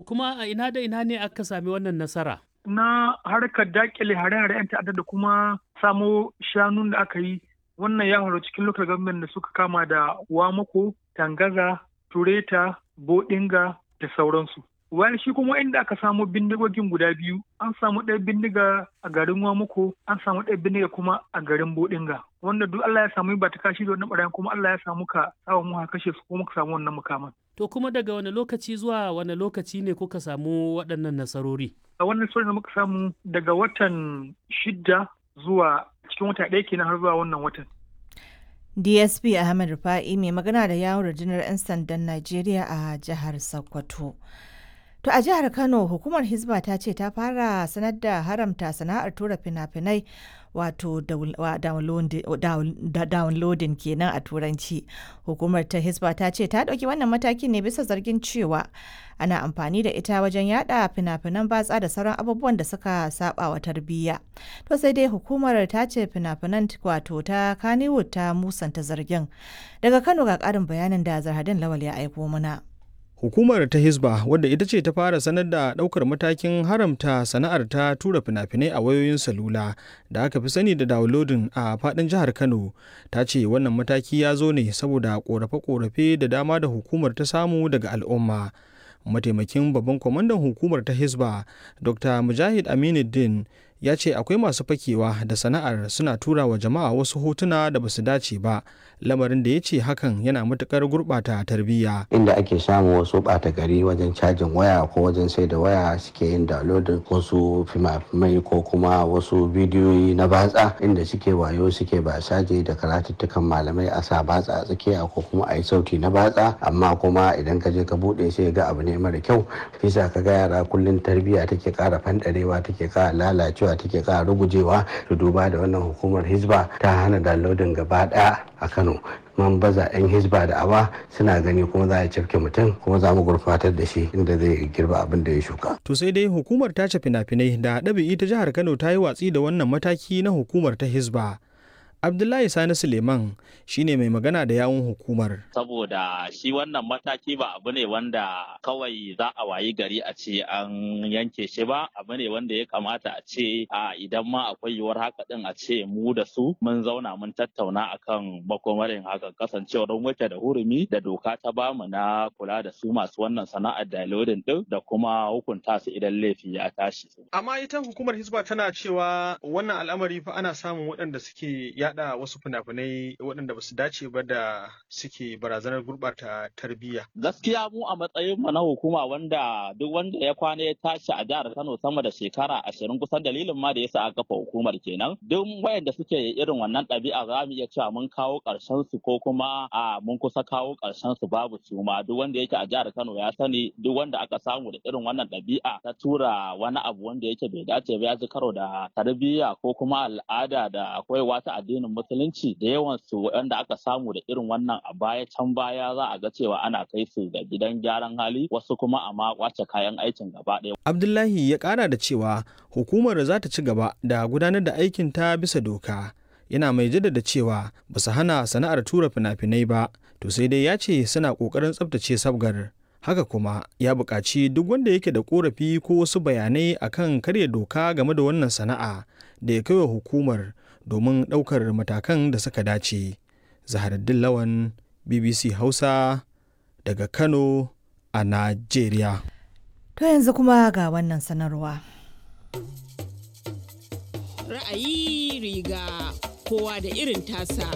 kuma a ina da ina ne aka sami wannan nasara? Na harkar dakile hare-hare 'yan ta'adda da kuma samo shanun da aka yi wannan ya faru cikin local government da suka kama da Wamako, Tangaza, Tureta, Bodinga da sauransu. Wani shi kuma inda aka samu bindigogin guda biyu, an samu ɗaya bindiga a garin Wamako, an samu ɗaya bindiga kuma a garin Bodinga. Wanda duk Allah ya samu ba ta kashi da wannan ɓarayin kuma Allah ya samu ka samu mu kashe su kuma ka samu wannan mukaman. To kuma daga wani lokaci zuwa wani lokaci ne kuka samu waɗannan nasarori? A wannan nasarorin da muka samu daga watan shidda zuwa cikin wata ɗaya kenan har zuwa wannan watan. DSP Ahmed Rufa'i mai magana da yawon rundunar 'yan sandan Najeriya a jihar Sokoto. To a jihar Kano hukumar Hizba ta ce ta fara sanar da haramta sana'ar tura fina-finai wato downloading kenan a turanci. Hukumar ta Hizba ta ce ta ɗauki wannan matakin ne bisa zargin cewa ana amfani da ita wajen yada fina-finan batsa da sauran abubuwan da suka saba wa tarbiyya. To sai dai hukumar ta ce fina-finan wato ta Kannywood ta musanta zargin. Daga Kano ga ƙarin bayanin da Zarhadin Lawal ya aiko mana. Hukumar ta Hisba wadda ita ce ta fara sanar da ɗaukar matakin haramta sana'ar ta tura fina-finai a wayoyin salula da aka fi sani da downloading a faɗin jihar Kano ta ce wannan mataki ya zo ne saboda ƙorafe-ƙorafe da dama da hukumar ta samu daga al'umma. Mataimakin babban kwamandan hukumar ta Hisba Dr. Mujahid Aminuddin ya ce akwai masu fakewa da sana'ar suna tura wa jama'a wasu hotuna da basu dace ba lamarin da ya ce hakan yana matukar gurɓata tarbiyya inda ake samun wasu ɓata gari wajen cajin waya ko wajen sai da waya suke yin downloading wasu fimafimai ko kuma wasu bidiyoyi na batsa inda suke wayo suke ba saje da karatuttukan malamai a sa batsa a tsakiya ko kuma a yi sauti na batsa amma kuma idan ka je ka buɗe sai ga abu ne mara kyau fisa ka ga yara kullum tarbiyya take ƙara fanɗarewa take ƙara lalacewa cewa take kara rugujewa da duba da wannan hukumar hizba ta hana downloading gaba daya a kano man baza 'yan hizba da awa suna gani kuma za a cafke mutum kuma za mu gurfatar da shi inda zai girba abin da ya shuka. to sai dai hukumar tace fina-finai da ɗabi'i ta jihar kano ta yi watsi da wannan mataki na hukumar ta hizba Abdullahi Sani Suleiman shine mai magana da yawun hukumar. Saboda shi wannan mataki ba abu ne wanda kawai za a wayi gari a ce an yanke shi ba, abu ne wanda ya kamata a ce a idan ma akwai yiwuwar haka din a ce mu da su mun zauna mun tattauna akan makomarin hakan kasancewar wuce da hurumi da doka ta bamu na kula da su masu wannan sana'ar downloading din da kuma hukunta su idan laifi ya tashi. Amma ita hukumar Hisba tana cewa wannan al'amari fa ana samun waɗanda suke yada wasu fina-finai waɗanda ba su dace ba da suke barazanar gurɓata tarbiyya. Gaskiya mu a matsayin mu na hukuma wanda duk wanda ya kwana ya tashi a jihar Kano sama da shekara ashirin kusan dalilin ma da yasa aka kafa hukumar kenan. Duk wayanda suke irin wannan ɗabi'a za mu iya cewa mun kawo ƙarshen su ko kuma a mun kusa kawo ƙarshen su babu su ma duk wanda yake a jihar Kano ya sani duk wanda aka samu da irin wannan ɗabi'a ta tura wani abu wanda yake bai dace ba ya ji karo da tarbiyya ko kuma al'ada da akwai wata addini addinin musulunci da yawan su wanda aka samu da irin wannan a baya can baya za a ga cewa ana kai su da gidan gyaran hali wasu kuma a ma kwace kayan aikin gaba ɗaya. Abdullahi ya ƙara da cewa hukumar za ta ci gaba da gudanar da aikin ta bisa doka. Yana mai jaddada cewa ba su hana sana'ar tura fina-finai ba, to sai dai ya ce suna ƙoƙarin tsabtace sabgar. Haka kuma ya buƙaci duk wanda yake da ƙorafi ko wasu bayanai akan karya doka game da wannan sana'a da ya kai wa hukumar domin ɗaukar matakan da suka dace. Zaharaddin Lawan, BBC Hausa, daga Kano a Najeriya. To yanzu kuma ga wannan sanarwa. Ra'ayi riga kowa da irin tasa.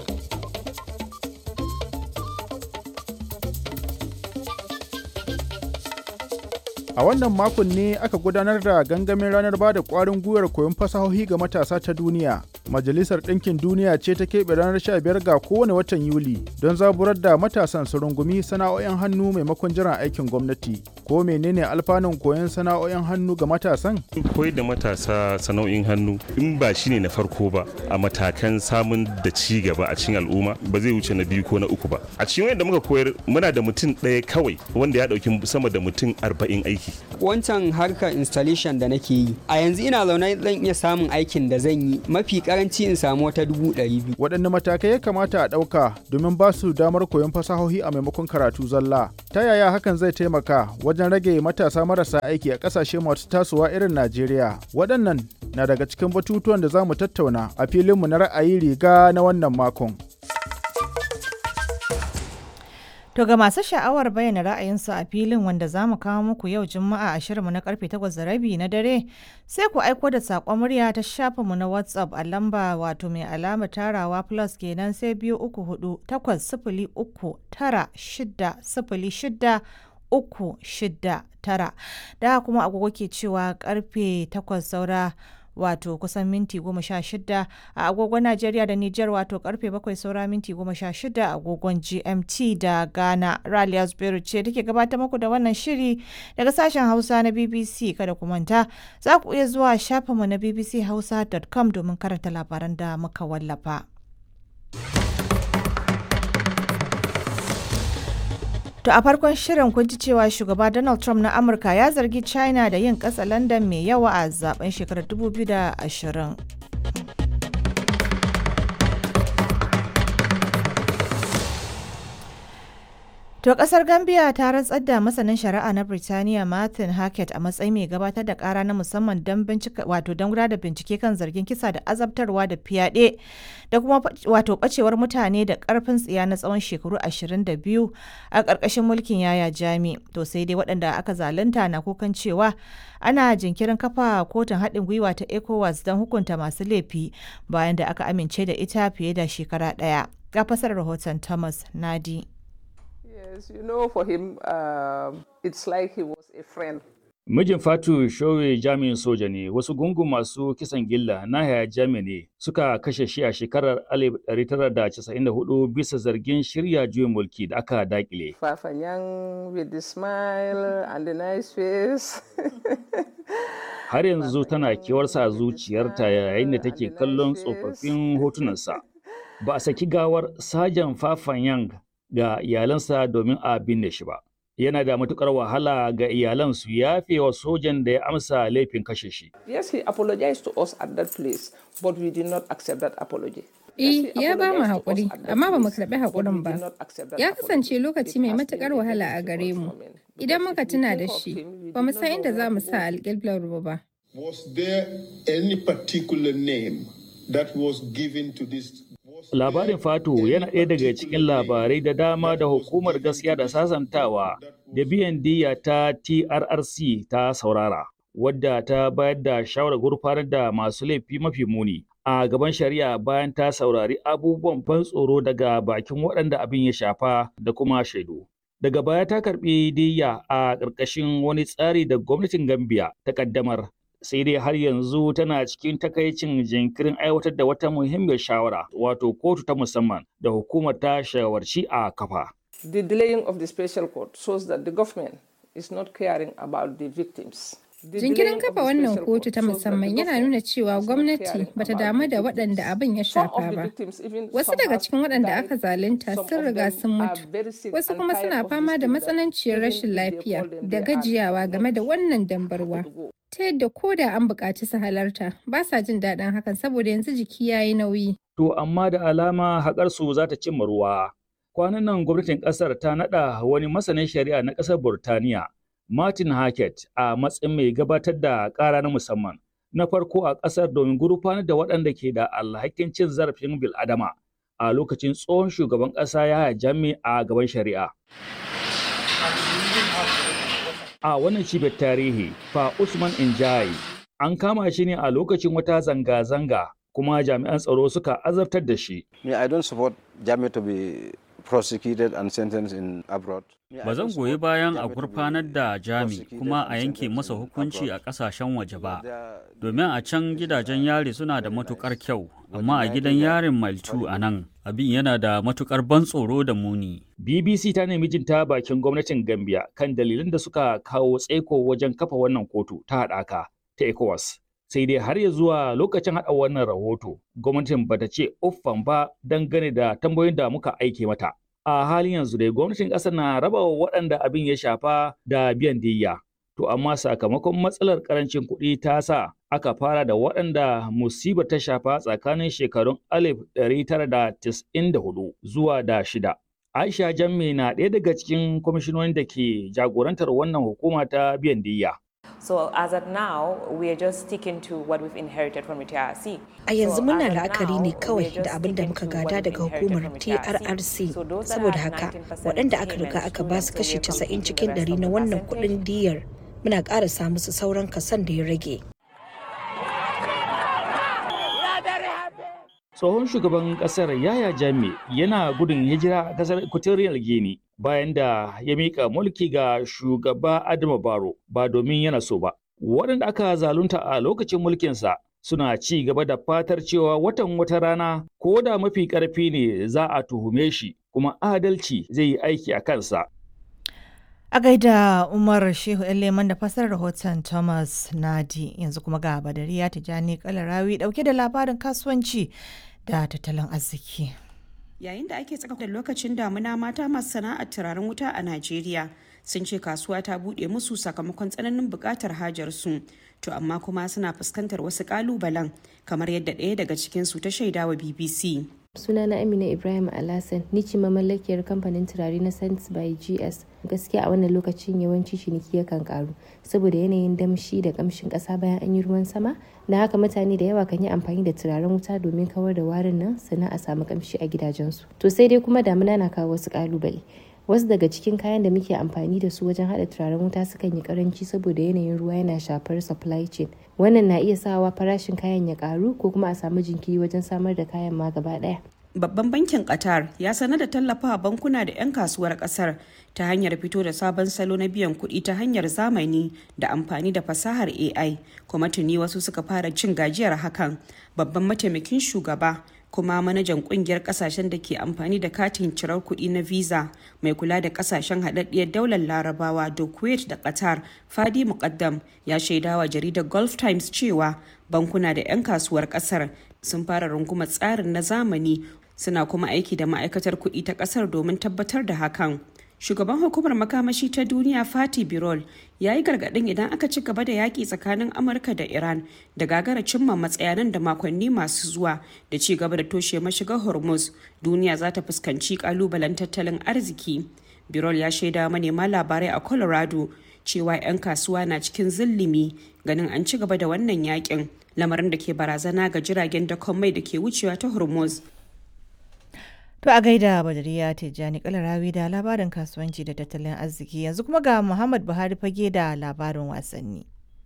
A wannan makon ne aka gudanar da gangamin ranar ba da ƙwarin gwiwar koyon fasahohi ga matasa ta duniya. Majalisar Ɗinkin Duniya ce ta keɓe ranar 15 ga kowane watan Yuli don zaburar da matasan su rungumi sana'o'in hannu maimakon jiran aikin gwamnati. Ko menene alfanun koyon sana'o'in hannu ga matasan? Koyar da matasa sana'o'in hannu in ba shi ne na farko ba a matakan samun da ci gaba a cikin al'umma ba zai wuce na biyu ko na uku ba. A cikin wanda muka koyar muna da mutum ɗaya kawai wanda ya ɗauki sama da mutum arba'in aiki. Wancan harkar installation da nake yi a yanzu ina zaune zan iya samun aikin da zan yi mafi karanci in samu wata dubu ɗari biyu. Waɗanne matakai ya kamata a ɗauka domin ba su damar koyon fasahohi a maimakon karatu zalla? Ta yaya hakan zai taimaka wajen rage matasa marasa aiki a ƙasashe masu tasowa irin Najeriya? Waɗannan na daga cikin batutuwan da za mu tattauna a filinmu na ra'ayi riga na wannan makon. To ga masu sha'awar bayyana ra'ayinsu a filin wanda za mu kawo muku yau Juma'a a shirinmu na karfe 8 rabi na dare sai ku aiko da saƙon murya ta shafinmu na WhatsApp a lamba wato mai alamar tarawa plus kenan sai biyu uku hudu takwas sifili uku tara shida sifili shida uku shida tara da kuma agogo ke cewa karfe 8 saura wato kusan minti goma sha shida a agogon Najeriya da Nijar wato karfe bakwai saura minti goma sha shida a agogon GMT da Ghana. Raliya Zubairu ce take gabatar muku da wannan shiri daga sashen Hausa na BBC kada ku manta za ku iya zuwa shafinmu na bbchausa.com domin karanta labaran da muka wallafa. To a farkon shirin kun ji cewa shugaba Donald Trump na Amurka ya zargi China da yin ƙasa London mai yawa a zaben shekarar 2020. To kasar Gambia ta rantsar da masanin shari'a na Birtaniya Martin Hackett a matsayin mai gabatar da kara na musamman don bincika wato don gudanar da bincike kan zargin kisa da azabtarwa da fyaɗe da kuma wato bacewar mutane da karfin tsiya na tsawon shekaru 22 a ƙarƙashin mulkin yaya jami. To sai dai waɗanda aka zalunta na kukan cewa ana jinkirin kafa kotun haɗin gwiwa ta ECOWAS don hukunta masu laifi bayan da aka amince da ita fiye da shekara ɗaya. Ga fasarar rahoton Thomas Nadi. Yes, you know, for him, uh, it's like he was a friend. Mijin Fatu Showe jami'in soja ne, wasu gungun masu kisan gilla na haya jami ne suka kashe shi a shekarar 1994 bisa zargin shirya juyin mulki da aka dakile. Fafanyang with the smile and the nice face. Har yanzu tana kewarsa a zuciyarta yayin da take kallon tsofaffin hotunansa. Ba a saki gawar Sajan Fafanyang ga iyalansa domin a binne shi ba. Yana da matukar wahala ga iyalan su yafe wa sojan da ya amsa laifin kashe shi. Yes, he apologized to us at that place, but we did not accept that apology. Eh, ya ba mu haƙuri, amma ba mu karɓi haƙurin ba. Ya kasance lokaci mai matuƙar wahala a gare mu. Idan muka tuna da shi, ba mu san inda za mu sa alƙiblar ba. Was there any particular name that was given to this Labarin Fatu yana ɗaya daga cikin labarai da dama da hukumar gaskiya da sasantawa da biyan diya ta TRRC ta saurara, wadda ta bayar da shawarar gurfanar da masu laifi mafi muni a gaban shari'a bayan ta saurari abubuwan ban tsoro daga bakin waɗanda abin ya shafa da kuma shaidu. Daga baya ta karɓi diya a ƙarƙashin wani tsari da gwamnatin Gambia ta ƙaddamar sai dai har yanzu tana cikin takaicin jinkirin aiwatar da wata muhimmiyar shawara wato kotu ta musamman da hukumar ta shawarci a kafa. The delaying of the special court shows that the government is not caring about the victims. Jinkirin kafa wannan kotu ta musamman yana nuna cewa gwamnati bata damu da waɗanda abin ya shafa ba. Wasu daga cikin waɗanda aka zalunta sun riga sun mutu. Wasu kuma suna fama da matsananciyar rashin lafiya da gajiyawa game da wannan dambarwa. ta yadda ko da an buƙaci su halarta ba sa jin daɗin hakan saboda yanzu jiki ya yi nauyi. To amma da alama haƙar su za ta cimma ruwa. Kwanan nan gwamnatin ƙasar ta naɗa wani masanin shari'a na ƙasar Burtaniya, Martin Hackett a matsayin mai gabatar da ƙara na musamman. Na farko a ƙasar domin gurfanar da waɗanda ke da alhakin cin zarafin bil'adama a lokacin tsohon shugaban ƙasa ya jami a gaban shari'a. a wannan cibiyar tarihi fa Usman Injai an kama shi ne a lokacin wata zanga-zanga kuma jami'an tsaro suka azabtar da shi. Me, I don't support Jami to be prosecuted and sentenced in abroad. Ba zan goyi bayan a gurfanar da Jami kuma a yanke masa hukunci a ƙasashen waje ba, domin a can gidajen yari suna da matukar kyau, amma a gidan yarin Maltu a nan abin yana da matukar ban tsoro da muni. BBC ta nemi jin ta bakin gwamnatin Gambia kan dalilan da suka kawo tsaiko wajen kafa wannan kotu ta haɗaka ta ECOWAS. Sai dai har ya zuwa lokacin haɗa wannan rahoto, gwamnatin bata ce uffan ba dangane da tambayoyin da muka aike mata. A halin yanzu dai gwamnatin ƙasar na raba wa waɗanda abin ya shafa da biyan diyya. To To amma sakamakon matsalar karancin kuɗi ta sa aka fara da waɗanda musibar ta shafa tsakanin shekarun 1994 zuwa da shida. Aisha Jamme na ɗaya daga cikin kwamishinonin da ke jagorantar wannan hukuma ta biyan diyya. So as at now, we are just sticking to what we've inherited from the TRC. A yanzu muna la'akari ne kawai da abin da muka gada daga hukumar TRRC. Saboda haka, waɗanda aka riga aka ba su kashi 90 cikin ɗari na wannan kuɗin diyar muna ƙara samu su sauran kasan da ya rage. tsohon shugaban kasar yaya jami yana gudun hijira a kasar equatorial guinea bayan da ya mika mulki ga shugaba adama baro ba domin yana so ba waɗanda aka zalunta a lokacin mulkinsa suna ci gaba da fatar cewa watan wata rana ko da mafi ƙarfi ne za a tuhume shi kuma adalci zai yi aiki a kansa A gaida Umar Shehu Leman da fasar rahoton Thomas Nadi yanzu kuma ga Badariya Tijani Kalarawi dauke da labarin kasuwanci da tattalin arziki. Yayin da ake tsaka da lokacin damuna mata masu sana'ar turaren wuta a Najeriya sun ce kasuwa ta buɗe musu sakamakon tsananin buƙatar hajarsu to amma kuma suna fuskantar wasu ƙalubalen kamar yadda ɗaya daga cikinsu ta shaidawa BBC. sunana amina ibrahim alasan ni ce mamallakiyar kamfanin turare na sense by gs gaskiya a wannan lokacin yawanci ciniki yakan karu saboda yanayin damshi da kamshin kasa bayan an yi ruwan sama na haka mutane da yawa kan yi amfani da turaren wuta domin kawar da warin nan sannan a samu kamshi a gidajensu to sai dai kuma damuna na kawo wasu kalubale wasu daga cikin kayan da muke amfani da su wajen hada turaren wuta sukan yi karanci saboda yanayin ruwa yana shafar supply chain wannan na iya sawa farashin kayan ya karu ko kuma a samu jinkiri wajen samar da kayan ma gaba daya Babban bankin Qatar ya sanar da tallafawa bankuna da 'yan kasuwar kasar ta hanyar fito da sabon salo na biyan kuɗi ta hanyar zamani da amfani da fasahar AI kuma tuni wasu suka fara cin gajiyar hakan. Babban mataimakin shugaba kuma manajan kungiyar kasashen da ke amfani da katin cirar kuɗi na visa mai kula da kasashen haɗaɗɗiyar daular larabawa da kuwait da qatar fadi muqaddam ya shaidawa jaridar gulf times cewa bankuna da 'yan kasuwar ƙasar sun fara rungumar tsarin na zamani suna kuma aiki da ma'aikatar kuɗi ta ƙasar domin tabbatar da hakan shugaban hukumar makamashi ta duniya fati birol ya yi gargaɗin idan aka ci gaba da yaƙi tsakanin amurka da iran da gagara cimma matsayanan da makonni masu zuwa da ci gaba da toshe mashigar hormuz duniya za ta fuskanci ƙalubalen tattalin arziki birol ya shaida manema labarai a colorado cewa 'yan kasuwa na cikin zillimi ganin an ci gaba da wannan yakin lamarin da ke barazana ga jiragen dakon mai da ke wucewa ta hormuz To a gaida Badariya Tijjani Kalarawi da labarin kasuwanci da tattalin arziki yanzu kuma ga Muhammad Buhari fage da labarin wasanni.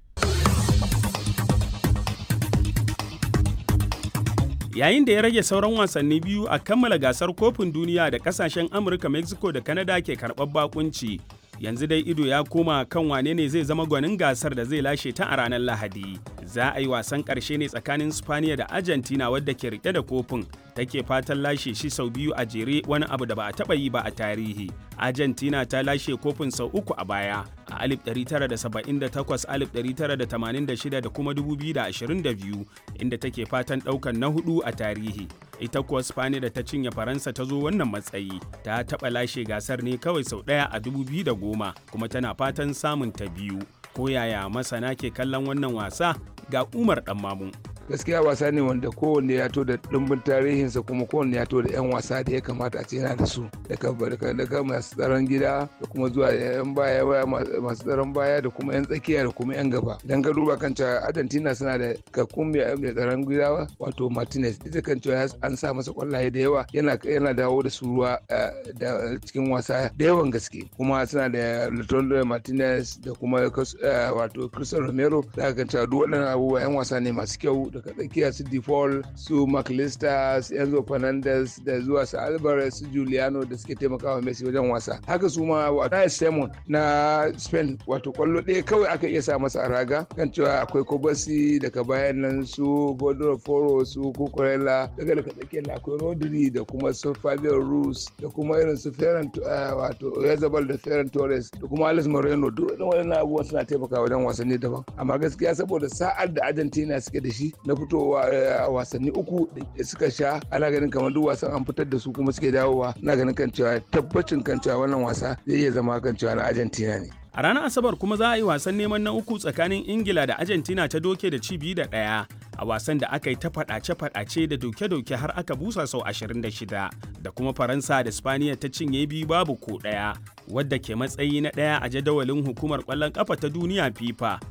Yayin da ya rage sauran wasanni biyu a kammala gasar kofin duniya da kasashen Amurka, Mexico da Canada ke karɓar bakunci. Yanzu dai ido ya koma kan wane ne zai zama gwanin gasar da zai lashe ta a ranar Lahadi. Za a yi wasan ƙarshe ne tsakanin Spaniya da Argentina wadda ke rike da kofin take fatan lashe shi sau biyu a jere wani abu da ba a taɓa yi ba a tarihi. Argentina ta lashe kofin sau uku a baya a 1978, 1986 da kuma 2022 inda take fatan ɗaukan na hudu a tarihi. Ita kuwa Spaniya da ta cinye Faransa ta zo wannan matsayi ta taɓa lashe gasar ne kawai sau ɗaya a 2010 kuma tana fatan samun ta biyu. Ko yaya masana ke kallon wannan wasa ga Umar Ɗanmamu. gaskiya wasa ne wanda kowanne ya to da dimbin tarihinsa kuma kowanne ya to da 'yan wasa da ya kamata a ce yana da su daga daga masu tsaron gida da kuma zuwa 'yan baya masu tsaron baya da kuma 'yan tsakiya da kuma 'yan gaba dan ka duba kan cewa argentina suna da kakkun mai tsaron gida wato martinez ita kan cewa an sa masa kwallaye da yawa yana yana dawo da su ruwa da cikin wasa da yawan gaske kuma suna da latondo martinez da kuma wato cristiano romero da kan cewa duk waɗannan abubuwa 'yan wasa ne masu kyau daga tsakiya su default su mcallister su enzo fernandez da zuwa su alvarez su juliano da suke taimakawa messi wajen wasa haka su ma wato simon na spain wato kwallo ɗaya kawai aka iya sa masa a raga kan cewa akwai kobasi daga bayan nan su bodoro foro su kukurela daga daga tsakiyar akwai rodri da kuma su fabio rus da kuma irin su ferran wato yazabal da ferran torres da kuma alex moreno duk waɗannan abubuwan suna taimakawa wajen wasanni daban amma gaskiya saboda sa'ar da argentina suke da shi na fitowa a wasanni uku da suka sha ana ganin kamar duk wasan an fitar da su kuma suke dawowa na ganin kan cewa tabbacin kan cewa wannan wasa zai iya zama kan cewa na argentina ne A ranar Asabar kuma za a yi wasan neman na uku tsakanin Ingila da Argentina ta doke da ci biyu da ɗaya a wasan da aka yi ta faɗace-faɗace da doke-doke har aka busa sau 26 da kuma Faransa da Spaniya ta cinye biyu babu ko ɗaya wadda ke matsayi na ɗaya a jadawalin hukumar ƙwallon ƙafa ta duniya FIFA